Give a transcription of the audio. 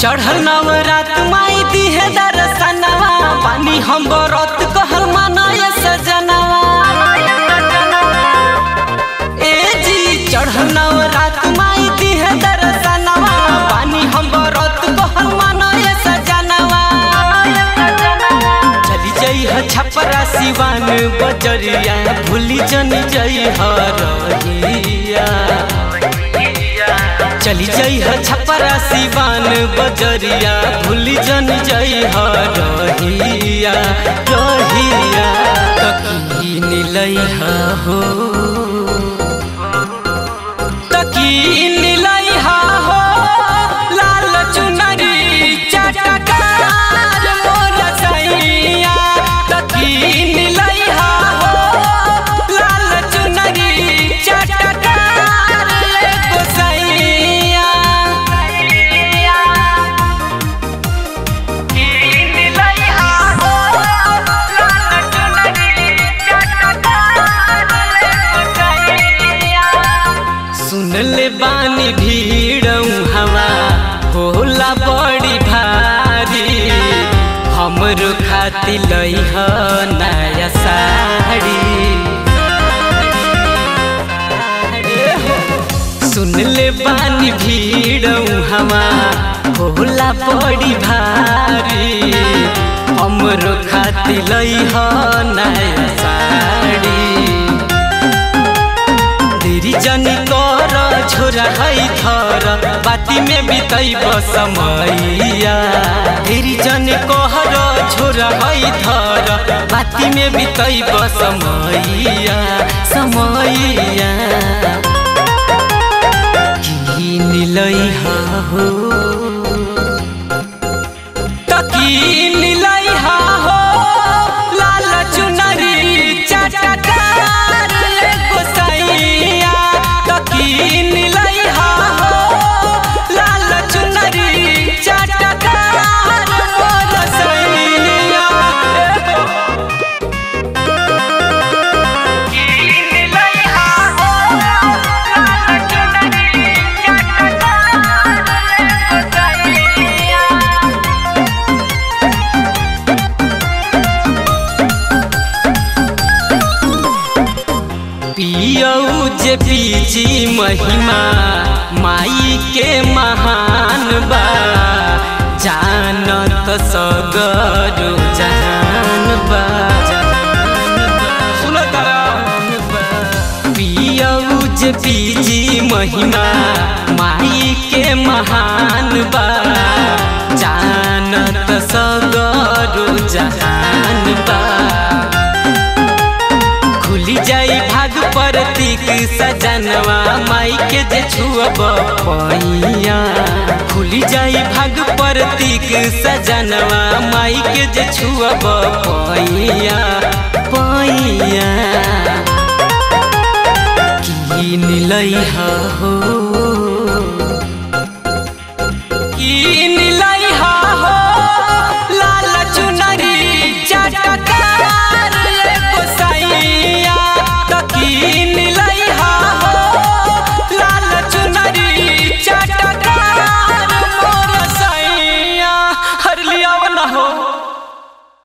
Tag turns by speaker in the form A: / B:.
A: चढ़ल नवरात माई दिहे दर्शनवा पानी हम बरत कहल मानय सजनवा ए जी चढ़ल नवरात माई दिहे दर्शनवा पानी हम बरत कहल मानय सजनवा चली जई ह छपरा सिवान बजरिया भूली जन जई ह रहिया चली जई ह छपरा सिवान बजरिया भूली जन जई ह रहिया रहिया तकी नीलई हो तकी नीलई हो लाल चुनरी चटकार मोर सैया तकी नीलई हो लाल चुनरी चटकार एगो सैया सुन ले बानी भीड़ हवा होला बड़ी भारी हमरो खाती लई ह नया साड़ी सुन ले बानी भीड़ हवा होला बड़ी भारी हमरो खाती लई ह नया साड़ी देरी जनी कर छोरा है थर बाती में बितई समैया देरी जनी कहर छोरा है थर बाती में बितई समैया समैया की नीलई हो तकी नीलई हो लाल चुनरी चटकार एगो सैया तकी नीलई हो लाल चुनरी चटकार मोर सैया पियऊ जे पीजी महिमा माई के महान बा जानत सगरो जहान बा पियऊ जे पीजी महिमा माई के महान बा जानत सगरो जहान बा खुली जाई भाग प्रतीक सजनवा माई के जे छुअब पैया खुली जाई भाग प्रतीक सजनवा माई के जे छुअब पैया पैया की नीलई हो की नीलई हो लाल चुनरी चटकार एगो सैया तकी नीलई हो लाल चुनरी चटकार मोर सैया हर लिया न हो